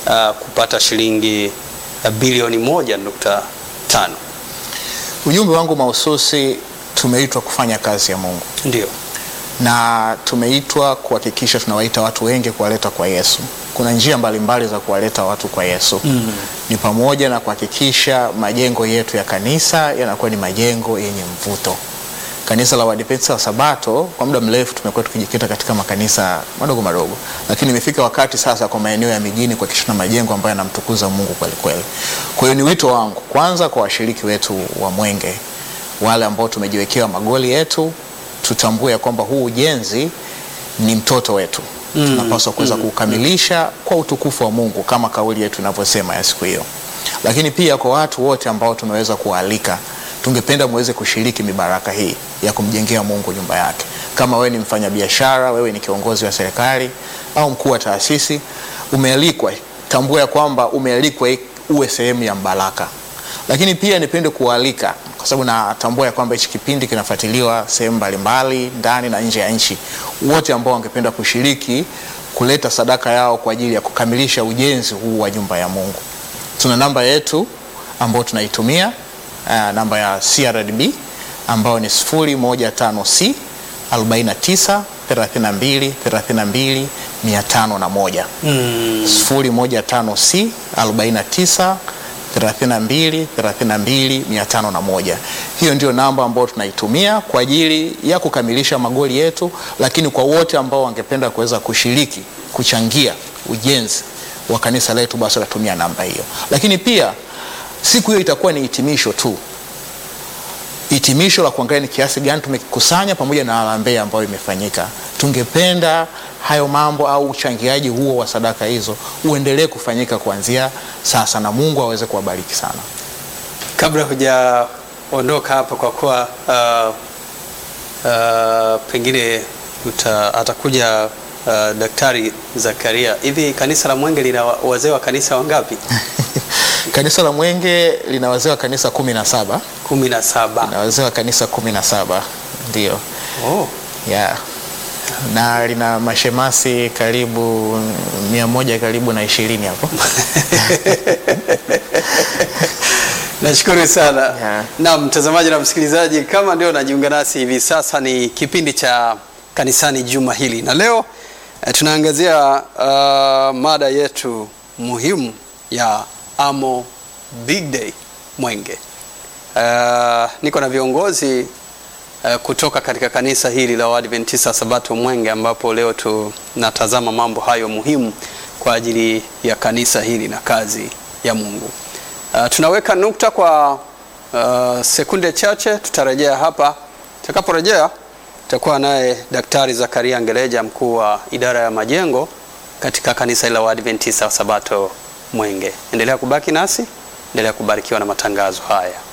uh, kupata shilingi uh, bilioni moja nukta tano. Ujumbe wangu mahususi, tumeitwa kufanya kazi ya Mungu Ndio. na tumeitwa kuhakikisha tunawaita watu wengi kuwaleta kwa Yesu. Kuna njia mbalimbali za kuwaleta watu kwa Yesu mm. Ni pamoja na kuhakikisha majengo yetu ya kanisa yanakuwa ni majengo yenye mvuto. Kanisa la Waadventista wa Sabato kwa muda mrefu tumekuwa tukijikita katika makanisa madogo madogo, lakini imefika wakati sasa kwa maeneo ya mijini kuhakikisha na majengo ambayo yanamtukuza Mungu kweli kweli. Kwa hiyo ni wito wangu kwanza kwa washiriki wetu wa Mwenge, wale ambao tumejiwekea magoli yetu tutambue ya kwamba huu ujenzi ni mtoto wetu mm, tunapaswa kuweza mm, kukamilisha kwa utukufu wa Mungu kama kauli yetu inavyosema ya siku hiyo. Lakini pia kwa watu wote ambao tumeweza kuwaalika, tungependa muweze kushiriki mibaraka hii ya kumjengea Mungu nyumba yake. Kama wewe ni mfanyabiashara, wewe ni kiongozi wa serikali au mkuu wa taasisi, umealikwa, tambua ya kwamba umealikwa uwe sehemu ya mbaraka. Lakini pia nipende kuwaalika kwa sababu natambua ya kwamba hichi kipindi kinafuatiliwa sehemu mbalimbali ndani na nje ya nchi. Wote ambao wangependa kushiriki kuleta sadaka yao kwa ajili ya kukamilisha ujenzi huu wa nyumba ya Mungu, tuna namba yetu ambayo tunaitumia uh, namba ya CRDB ambayo ni 015C 49 32 32 501 mm. 015C 49 32 32 501. Hiyo ndio namba ambayo tunaitumia kwa ajili ya kukamilisha magoli yetu, lakini kwa wote ambao wangependa kuweza kushiriki kuchangia ujenzi wa kanisa letu, basi watatumia namba hiyo. Lakini pia siku hiyo itakuwa ni hitimisho tu, hitimisho la kuangalia ni kiasi gani tumekusanya pamoja na harambee ambayo imefanyika. Tungependa hayo mambo au uchangiaji huo wa sadaka hizo uendelee kufanyika kuanzia sasa, na Mungu aweze kuwabariki sana. Kabla hujaondoka hapa, kwa kuwa uh, uh, pengine uta, atakuja uh, Daktari Zakaria, hivi kanisa la Mwenge lina wazee wa kanisa wangapi? Kanisa la Mwenge lina wazee wa kanisa kumi na saba kumi na saba. lina wazee wa kanisa kumi na saba ndio, Oh. yeah. na lina mashemasi karibu mia moja karibu na ishirini hapo Nashukuru sana Yeah. na mtazamaji na msikilizaji, kama ndio najiunga nasi hivi sasa, ni kipindi cha kanisani juma hili, na leo eh, tunaangazia uh, mada yetu muhimu ya Amo Big Day Mwenge. Uh, niko na viongozi uh, kutoka katika kanisa hili la Waadventista Sabato Mwenge, ambapo leo tunatazama mambo hayo muhimu kwa ajili ya kanisa hili na kazi ya Mungu. Uh, tunaweka nukta kwa uh, sekunde chache, tutarejea hapa. Tutakaporejea tutakuwa naye Daktari Zakaria Ngeleja, mkuu wa idara ya majengo katika kanisa la Waadventista wa Sabato Mwenge. Endelea kubaki nasi, endelea kubarikiwa na matangazo haya.